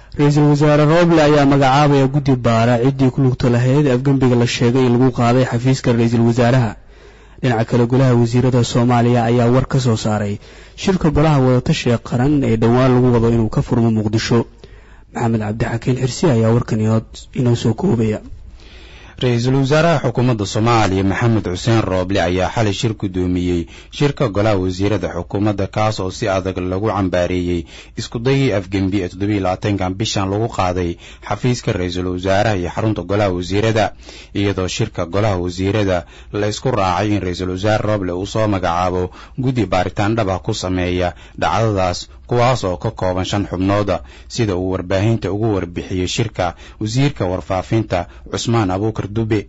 ra-iisul wasaare rooble ayaa magacaabaya guddi baara ciddii ku lugta lahayd afgembiga la sheegay in lagu qaaday xafiiska ra-iisul wasaaraha dhinaca kale golaha wasiirada soomaaliya ayaa war ka soo saaray shirka golaha wadatashiga qaran ee dhowaan lagu wado inuu ka furmo muqdisho maxamed cabdixakiin xirsi ayaa warkan inoo soo koobaya ra-iisul wasaaraha xukuumadda soomaaliya maxamed xuseen rooble ayaa xalay shir gudoomiyey shirka golaha wasiirada xukuumadda kaas oo si adag lagu cambaareeyey iskudayii afgembi ee toddobiiy labaatankan bishan lagu qaaday xafiiska ra-iisul wasaaraha iyo xarunta golaha wasiirada iyadoo shirka golaha wasiirada la isku raacay in ra-iisul wasaare rooble uu soo magacaabo guddi baaritaan dhab ah ku sameeya dhacdadaas kuwaas oo ka kooban shan xubnooda sida uu warbaahinta ugu warbixiyey shirka wasiirka warfaafinta cusmaan abuukar dube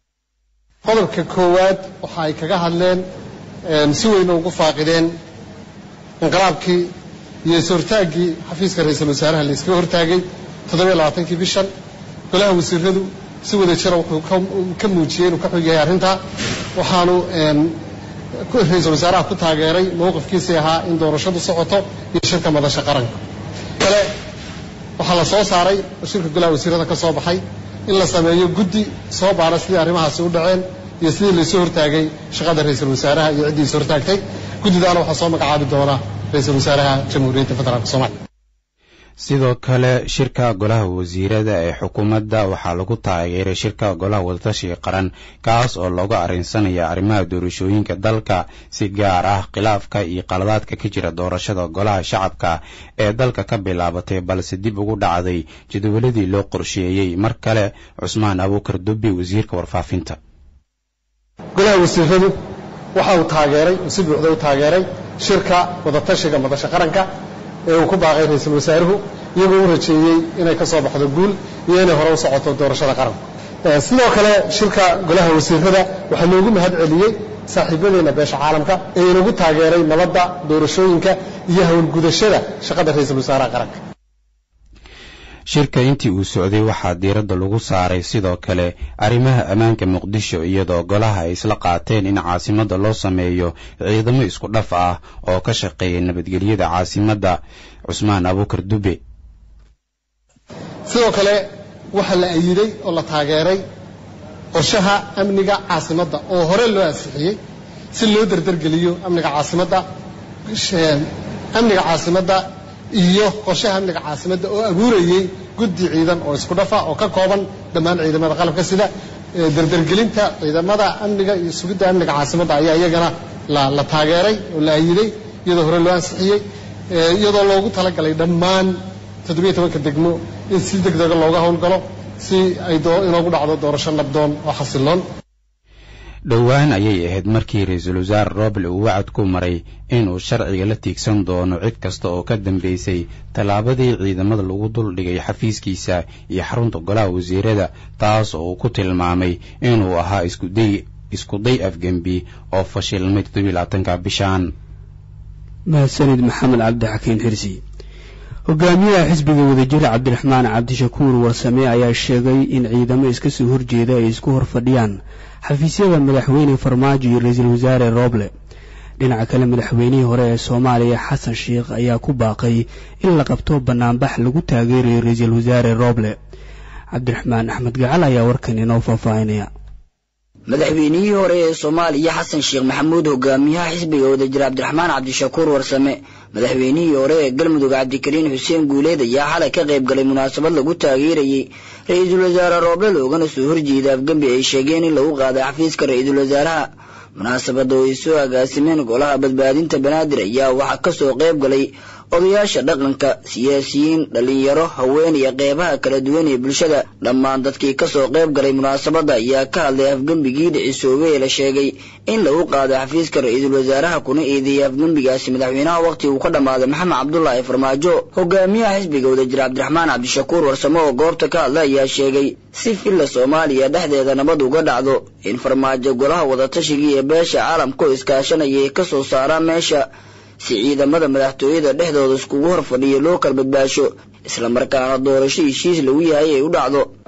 qodobka koowaad waxa ay kaga hadleen si weyna ugu faaqideen inqilaabkii iyo is-hortaaggii xafiiska ra-iisul wasaaraha la iskaga hortaagay toddobiyo labaatankii bishan golaha wasiiradu si wada jira wuxuu ka muujiyey inuu ka xog yahay arrintaa waxaanu ra-iisul wasaaraha ku taageeray mowqifkiisii ahaa in doorashadu socoto iyo shirka madasha qaranka kale waxaa la soo saaray oo shirka golaha wasiirada ka soo baxay in la sameeyo guddi soo baara sidii arrimahaasi u dhaceen iyo sidii laysoo hortaagay shaqada ra-iisul wasaaraha iyo ciddii is hortaagtay guddidaana waxaa soo magacaabi doona ra-iisul wasaaraha jamhuuriyadda federaalk soomaliya sidoo kale shirka golaha wasiirada ee xukuumadda waxaa lagu taageeray shirka golaha wadatashiga qaran kaas oo looga arrinsanaya arrimaha doorashooyinka dalka si gaar ah khilaafka iyo qaladaadka ka jira doorashada golaha shacabka ee dalka ka bilaabatay balse dib ugu dhacday jadwaladii loo qorsheeyey mar kale cusmaan abuukar dubbi wasiirka warfaafinta golaha wasiiradu waxa uu taageeray uu si buuxda u taageeray shirka wadatashiga madasha qaranka ee uu ku baaqay ra-iisul wasaaruhu iyagoo u rajeeyey inay ka soo baxdo guul iyo inay hore u socoto doorashada qaranka sidoo kale shirka golaha wasiirada waxaa loogu mahad celiyey saaxiibadeenna beesha caalamka ee inagu taageeray nabadda doorashooyinka iyo howlgudashada shaqada ra-iisul wasaaraha qaranka shirka intii uu socday waxaa diiradda lagu saaray sidoo kale arrimaha ammaanka muqdisho iyadoo golaha ay isla qaateen in caasimadda loo sameeyo ciidamo isku dhaf ah oo ka shaqeeya nabadgelyada caasimadda cusmaan abuukar dube sidoo kale waxaa la ayiday oo la taageeray qorshaha amniga caasimadda oo hore loo ansixiyey si loo dardargeliyo amniga caasimadda amniga caasimadda iyo qorshaha amniga caasimadda oo abuurayey guddi ciidan oo isku dhafa oo ka kooban dhammaan ciidamada qalabka sida dardargelinta ciidamada amniga iyo sugidda amniga caasimadda ayaa iyagana la taageeray oo la ayiday iyadoo hore loo ansixiyey iyadoo loogu talagalay dhammaan toddobiyo tobanka degmo in si deg dega looga howlgalo si ay inoogu dhacdo doorasho nabdoon oo xasiloon dhowaan ayay ahayd markii ra-iisul wasaare roble uu wacad ku maray inuu sharciga la tiigsan doono cid kasta oo ka dambeysay tallaabadii ciidamada lagu duldhigay xafiiskiisa iyo xarunta golaha wasiirada taas oo uu ku tilmaamay inuu ahaa iskuday iskuday afgembi oo fashilmay toddobylabaatanka bishaan mahadsanid maxamed cabdixakiin xirsi hogaamiyaha xisbiga wadajira cabdiraxmaan cabdishakuur warsame ayaa sheegay in ciidamo iska soo horjeeda ay isku hor fadhiyaan xafiisyada madaxweyne farmaajo iyo ra-iisul wasaare rooble dhinaca kale madaxweynihii hore ee soomaaliya xasan sheikh ayaa ku baaqay in la qabto bannaanbax lagu taageerayo ra-iisul wasaare rooble cabdiraxmaan axmed gacal ayaa warkan inoo faahfaahinaya madaxweynihii hore ee soomaaliya xasan sheekh maxamuud hogaamiyaha xisbiga wadajira cabdiraxmaan cabdishakuur warsame madaxweynihii hore ee galmudug cabdikariin xuseen guuleed ayaa xalay ka qayb galay munaasabad lagu taageerayey ra-iisul wasaare rooble loogana soo horjeeda afgembi ay sheegeen in lagu qaaday xafiiska ra-iisul wasaaraha munaasabadda oo ay soo agaasimeen golaha badbaadinta banaadir ayaa waxaa ka soo qayb galay odayaasha dhaqanka siyaasiyiin dhallinyaro haween iyo qeybaha kala duwan ee bulshada dhammaan dadkii ka soo qayb galay munaasabadda ayaa ka hadlay afgembigii dhicisoobey ee la sheegay in lagu qaaday xafiiska ra-iisul wasaaraha kuna eedeeyey afgembigaasi madaxweynaha wakhti uu ka dhammaaday maxamed cabdulaahi farmaajo hogaamiyaha xisbiga wadajir cabdiraxmaan cabdishakuur warsamo oo goobta ka hadlay ayaa sheegay si filla soomaaliya dhexdeeda nabad uga dhacdo in farmaajo golaha wadatashigai ee beesha caalamka oo iskaashanaya ay ka soo saaraan meesha si ciidamada madaxtooyada dhexdooda iskugu hor fadhiyo loo kala badbaasho islamarkaana doorasho heshiis lagu yahay ay u dhacdo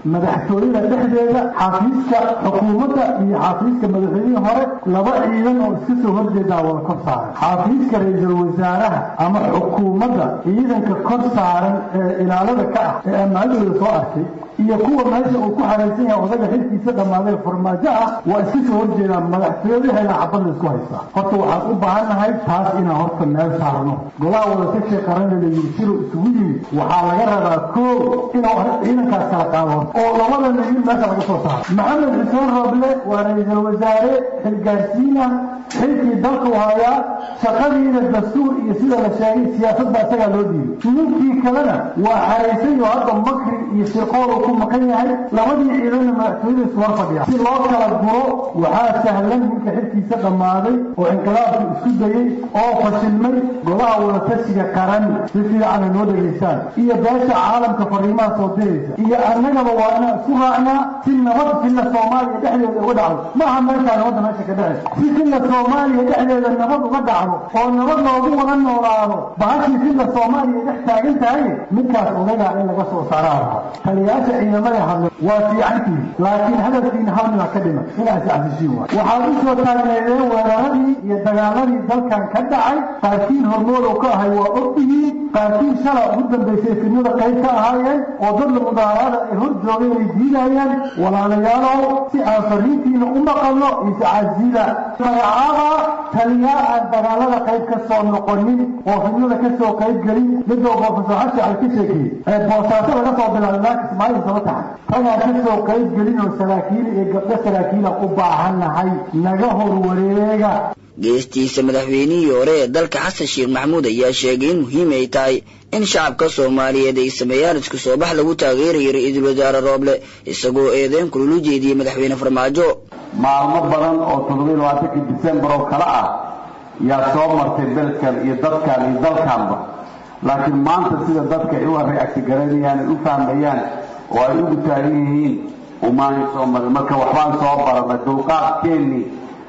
madaxtooyada dhexdeeda xafiiska xukuumadda iyo xafiiska madaxweynihii hore laba ciidan oo iska soo horjeedaa wada kor saaran xafiiska ra-iisul wasaaraha ama xukuumadda ciidanka kor saaran ee ilaalada ka ah ee ammaanadooda soo arkay iyo kuwa meesha uu ku xaraysan yahay odaga xilkiisa dhammaaday farmaajo ah waa iska soo horjeedaan madaxtooyadaheeda xabadda isku haystaa horta waxaan u baahannahay taas inaan horta meel saarno golaha wadatashi qaranna la yiri siro isugu yimid waxaa laga rabaa koo inuu ciidankaas kala qaado oo labada nin meesha laga soo saaro maxamed xuseen roble waa ra-iisul wasaare xilgaarsiina xilkii dalka u hayaa shaqadiina dastuur iyo sida la sheegay siyaasadda isagaa loo dhiibay ninkii kalena waa xaraysan iyo hadda makri iyo shirqoolu ku maqan yahay labadii ciidanna madaxtooyada isu hor fadhiya si loo kala guro waxaa sahlan ninka xilkiisa dhammaaday oo inqilaabku isku dayey oo fashilmay golaha wadatashiga qaran si fiicana noo dhegaystaan iyo beesha caalamka fariimaha soo diraysa iyo annagaba waa inaan isku raacnaa si nabad filla soomaaliya dhexdeeda uga dhacdo maaha meeshaa nabadda meesha ka dhexaysa si filla soomaaliya dhexdeeda nabad uga dhacdo oo nabad loogu wada noolaado bahashii filla soomaaliya dhex taagan tahay ninkaas odagaa in laga soo saaraa lahaa taliyaasha ciidamada hadla waa fiicantii laakiin hadalkiina hal mida ka dhima inaas casishiin waay waxaad u soo taagneedeen weeraradii iyo dagaaladii dalkan ka dhacay qaarkiin hormood oo ka ahay waa ogtihiin qaarkiin shala ugu dambaysay fidnada qayb ka ahaayeen oo dadla mudaaraada ay hor joogeen ay diidayeen walaalayaalow si aan fariintiina u maqalno iscasila magacaaba taliyaa aan dagaalada qayb ka soo noqonin oo fidnada ka soo qayb gelin midoo boofasor xashi al ka sheekeeyey ee boosaaso laga soo bilaabay laakis maalin saba taxay tagaa ka soo qayb gelin oo saraakiil iyo gabdho saraakiila u baahannahay naga horwareega geestiisa madaxweynihii hore ee dalka xasan sheekh maxamuud ayaa sheegay in muhiim ay tahay in shacabka soomaaliyeed ay sameeyaan isku soo bax lagu taageerayo ra-iisul wasaare rooble isagoo eedeyn kululu jeediyey madaxweyne farmaajo maalmo badan oo toddobiiy labaatankii disembar oo kale ah yaa soo martay belkan iyo dadkan iyo dalkanba laakiin maanta sida dadka ay u reactigaraynayaan ay u fahmayaan oo ay ugu taagan yihiin umaanay soo marin marka waxbaan soo baranay dulqaadkeennii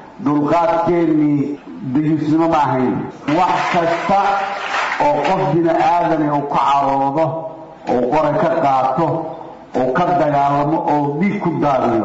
dulqaadkeennii dayuusnimo ma ahayn wax kasta oo qof bini aadani uu ka caroodo oo qoray ka qaato oo ka dagaalamo oo dhiig ku daadiyo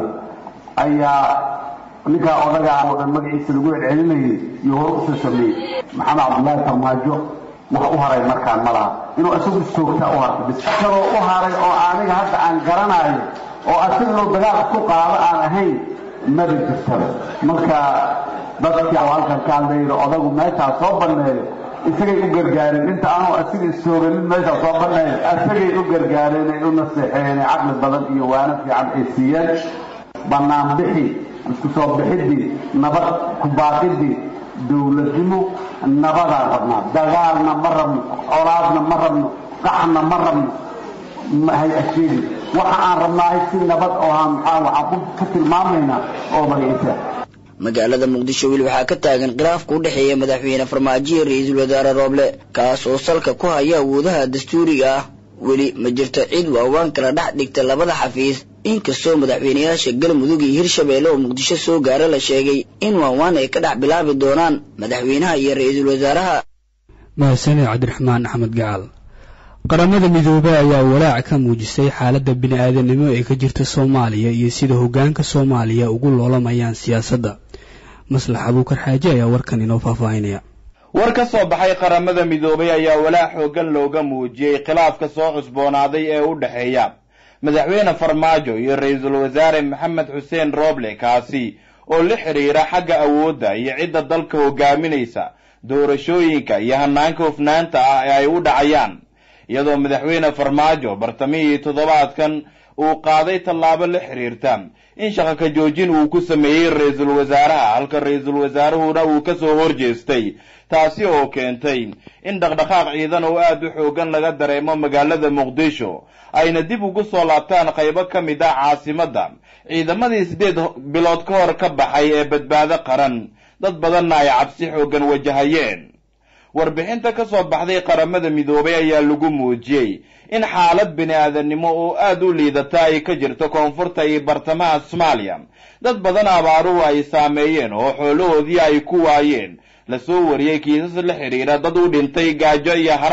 ayaa ninkaa odagaa oo dhan magaciisa lagu celcelinayay iyo hore usoo sameeyey maxamed cabdullaahi farmaajo wax u haray markaan ma laha inuu isagu istoogtaa u harta bis kaloo u haray oo aniga hadda aan garanayo oo asaga inuu dagaal isku qaado aan ahayn maba jirtaba marka dadkii halkan ka hadlayda odagu meeshaa soo banneeyo isagay u gargaareen inta aanu asiga istooganin meeshaa soo banneeyo isagay u gargaareen ay u naseexeen caqli badan iyo waano fiican ay siiyeen bannaan bixi isku soo bixidii nabad ku baaqidii dowladnimo nabadaan rabnaa dagaalna ma rabno colaadna ma rabno qaxna ma rabno mahay asheegi waxa aan rabnaahay si nabad oo aan maxaa waxaan ku tilmaamaynaa oo magciisa magaalada muqdisho weli waxaa ka taagan khilaafka u dhexeeya madaxweyne farmaajo iyo ra-iisul wasaare rooble kaas oo salka ku haya awoodaha dastuuriga ah weli ma jirto cid waawaan kala dhex dhigta labada xafiis inkastoo madaxweynayaasha galmudug iyo hirshabeelle oo muqdisho soo gaara la sheegay in waawaan ay ka dhex bilaabi doonaan madaxweynaha iyo ra-iisul wasaaraha mahadsaned cabdiraxmaan axmed gacaal qaramada midoobey ayaa walaac ka muujisay xaaladda bini-aadanimo ee ka jirta soomaaliya iyo sida hoggaanka soomaaliya ugu loolamayaan siyaasadda maslax abuukar xaaji ayaa warkan inoo faahfaahinaya war ka soo baxay qaramada midoobay ayaa walaac xooggan looga muujiyey khilaafka soo cusboonaaday ee u dhexeeya madaxweyne farmaajo iyo ra-iisul wasaare maxamed xuseen rooble kaasi oo la xidhiira xagga awoodda iyo cidda dalka hogaaminaysa doorashooyinka iyo hanaanka hufnaanta ah ee ay u dhacayaan iyadoo madaxweyne farmaajo bartamihii toddobaadkan uu qaaday tallaabo la xidhiirta in shaqo ka joojin uu ku sameeyey ra-iisul wasaaraha halka ra-iisul wasaaruhuna uu ka soo horjeestay taasi oo keentay in dhaqdhaqaaq ciidan oo aad u xoogan laga dareemo magaalada muqdisho ayna dib ugu soo laabtaan qaybo ka mid ah caasimadda ciidamadii siddeed bilood ka hor ka baxay ee badbaado qaran dad badanna ay cabsi xooggan wajahayeen warbixinta ka soo baxday qaramada midoobay ayaa lagu muujiyey in xaalad bini-aadannimo oo aad u liidata ay ka jirto koonfurta iyo bartamaha soomaaliya dad badan abaaruhu ay saameeyeen oo xoolahoodii ay ku waayeen lasoo wariyey kiisas la xidhiidha dad u dhintay gaajo iyo haraad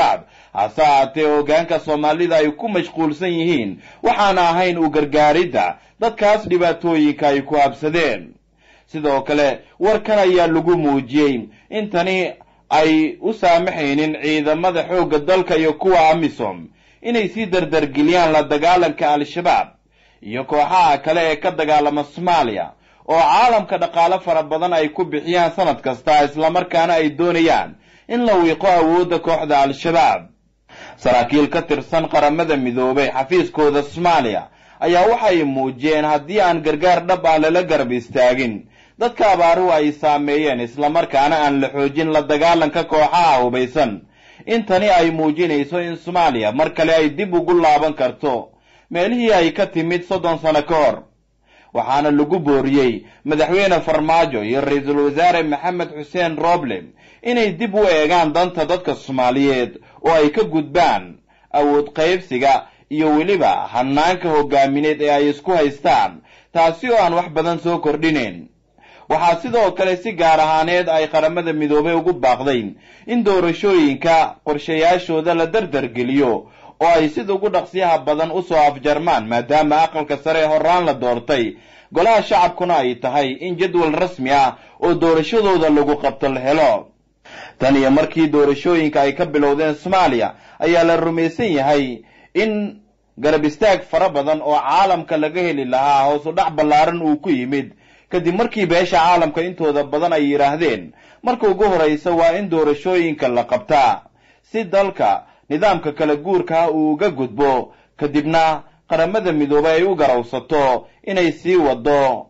hase ahaatee hoggaanka soomaalida ay ku mashquulsan yihiin waxaana ahayn u gargaaridda dadkaas dhibaatooyinka ay ku habsadeen sidoo kale warkan ayaa lagu muujiyey in tani ay u saamaxaynin ciidamada xoogga dalka iyo kuwa amisom inay sii dardargeliyaan la dagaalanka al-shabaab iyo kooxaha kale ee ka dagaalama soomaaliya oo caalamka dhaqaale fara badan ay ku bixiyaan sanad kasta islamarkaana ay doonayaan in la wiiqo awoodda kooxda al-shabaab saraakiil ka tirsan qaramada midoobay xafiiskooda soomaaliya ayaa waxay muujiyeen haddii aan gargaar dhab ah lala garab istaagin dadka abaaruhu ay saameeyeen islamarkaana aan la xoojin la dagaalanka kooxaha hubaysan in tani ay muujinayso in soomaaliya mar kale ay dib ugu laaban karto meelihii ay ka timid soddon sano ka hor waxaana lagu booriyey madaxweyne farmaajo iyo ra-iisul wasaare maxamed xuseen roble inay dib u eegaan danta dadka soomaaliyeed oo ay ka gudbaan awood qaybsiga iyo weliba hanaanka hogaamineed ee ay isku haystaan taasi oo aan wax badan soo kordhinayn waxaa sidoo kale si gaar ahaaneed ay qaramada midoobay ugu baaqday in doorashooyinka qorshayaashooda la dardargeliyo oo ay sida ugu dhaqsiyaha badan usoo afjarmaan maadaama aqalka sare ee horaan la doortay golaha shacabkuna ay tahay in jadwal rasmi ah oo doorashadooda lagu qabto la helo tan iyo markii doorashooyinka ay ka bilowdeen soomaaliya ayaa la rumaysan yahay in garab istaag fara badan oo caalamka laga heli lahaa hoosu dhac ballaaran uu ku yimid kadib markii beesha caalamka intooda badan ay yidhaahdeen marka ugu horraysa waa in doorashooyinka la qabtaa si dalka nidaamka kala guurka uu uga gudbo kadibna qaramada midoobay ay u garawsato inay sii wado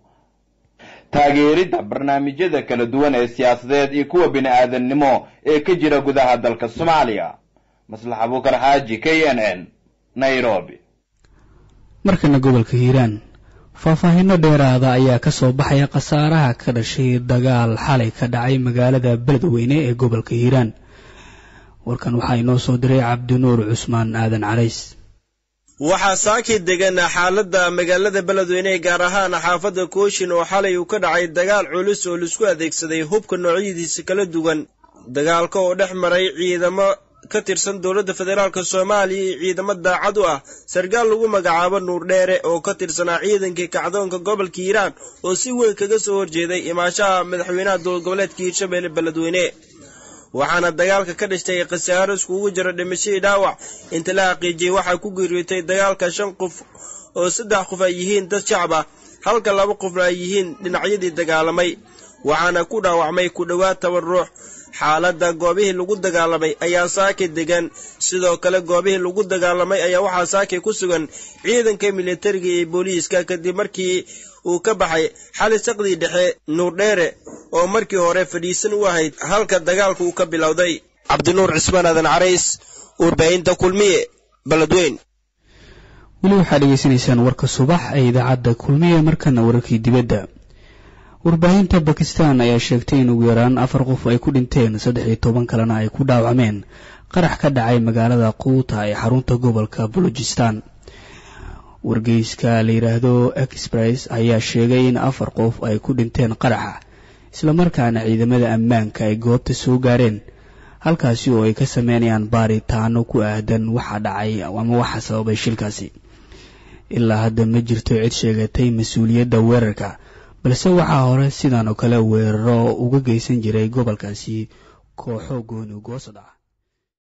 taageeridda barnaamijyada kala duwan ee siyaasadeed iyo kuwa bini aadannimo ee ka jira gudaha dalka soomaaliya maslax abuukar xaaji k n n nairobi markana gobolka hiiraan faahfaahinno dheeraada ayaa ka soo baxaya khasaaraha ka dhashay dagaal xalay ka dhacay magaalada beledweyne ee gobolka hiiraan warkan waxaa inoo soo diray cabdinuur cusmaan aadan carays waxaa saaki degan xaaladda magaalada beledweyne gaar ahaan xaafadda kooshin oo xalay uu ka dhacay dagaal culus oo laisku adeegsaday hubka noocyadiisa kala duwan dagaalka oo dhex maray ciidamo ka tirsan dowladda federaalk soomaaliya iyo ciidamo daacad u ah sarkaal lagu magacaabo nuur dheere oo ka tirsanaa ciidankii kacdoonka gobolka hiiraan oo si weyn kaga soo horjeeday imaashaha madaxweynaha dowlad goboleedka hiirshabelle beledweyne waxaana dagaalka ka dhashtay khasaaro iskugu jira dhimashadii dhaawac inta la xaqiijiyey waxaa ku geeriyootay dagaalka shan qof oo saddex qof ay yihiin dad shacab ah halka laba qofna ay yihiin dhinacyadii dagaalamay waxaana ku dhaawacmay ku dhowaad toban ruux xaaladda goobihii lagu dagaalamay ayaa saaki degan sidoo kale goobihii lagu dagaalamay ayaa waxaa saaki ku sugan ciidanka militariga iyo booliiska kadib markii uu ka baxay xali saqdii dhexe nuurdheere oo markii hore fadhiisan u ahayd halka dagaalka uu ka bilowday cabdinuur cismaan aadan carays warbaahinta kulmiye beledweyn weli waxaad dhegaysanaysaan warka subax ee idaacadda kulmiye markana wararkii dibadda warbaahinta bakistan ayaa sheegtay in ugu yaraan afar qof ay ku dhinteen saddex iyo toban kalena ay ku dhaawacmeen qarax ka dhacay magaalada quuta ee xarunta gobolka balojistan wargeyska la yidhaahdo express ayaa sheegay in afar qof ay ku dhinteen qaraxa islamarkaana ciidamada ammaanka ay goobta soo gaareen halkaasi oo ay ka sameynayaan baaritaano ku aadan waxa dhacay ama waxa sababay shilkaasi ilaa hadda ma jirto cid sheegatay mas-uuliyadda weerarka balse waxaa hore sidan oo kale weeraro uga geysan jiray gobolkaasi kooxo gooni goosad ah